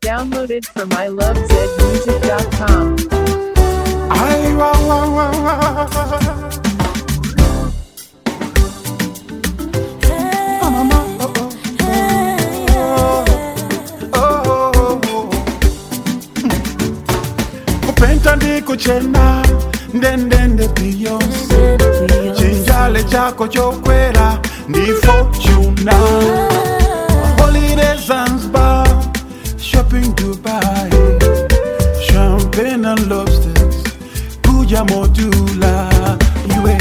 Downloaded from ilovezmusic.com. Ay, wa, wa, wa, wa. Ah, mama, oh, oh. Oh, oh, oh. kupenta ndi kuchena ndendende beyonce chinjale chako chokwera ndi fortuna holiday zanzibar shopping dubai champagne and lobsters kuja modula iwe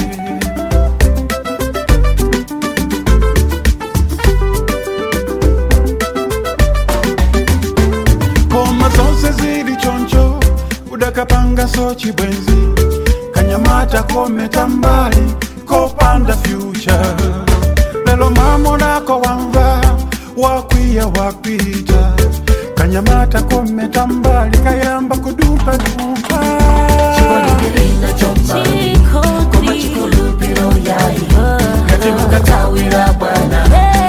koma zonse zili choncho udakapanga so chibwenzi kanyamata kometa mbali kopanda future lelo mamonako wamva wakwiya wakwita kanyamata kometa mbali kayamba kudupa dupa katimukatawira bwana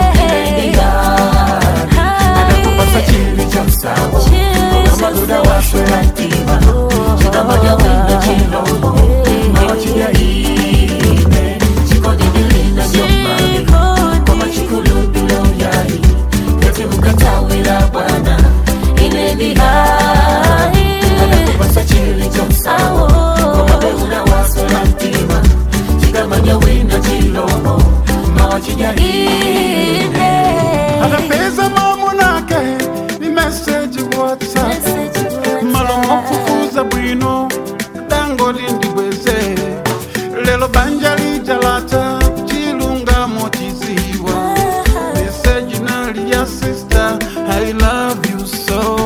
anakupasa chili cha msawa amaduda waswera ntima chikamanya wina chilombo mawachiyaine chikodidilina nyomani koma chikulupilo yai katimukatawira bwana inendi hai anakupasa chili cha msawa komabeuna waswera ntima chikamanya wina chilombo mawachiyaine anapeza mamonake ni meseji whatsapp malongo kufuza bwino dango lindibweze lelo banja lijalata chilungamo chiziwa meseji nali ya sister i love you so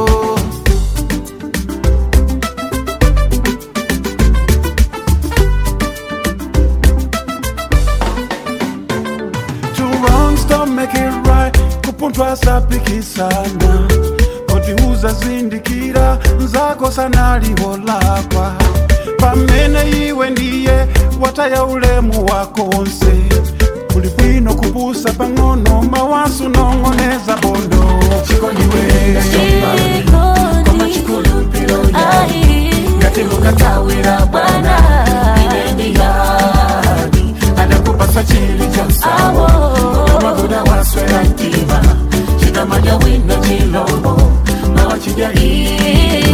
Two wrongs don't make it right kupuntwa sapikisana kotiuza zindikira nzako sanaliholakwa pamene iwe ndiye wataya ulemu wako wonse kuli bwino kupusa pang'ono mawasu nong'oneza bondo chikoniwera nyomani koma chikulupilo yai ngati mukatawira bwana inendi yani anakupasa chili cha msawo komabuda waswera ntima chikamanya wina chilombo mawachijaii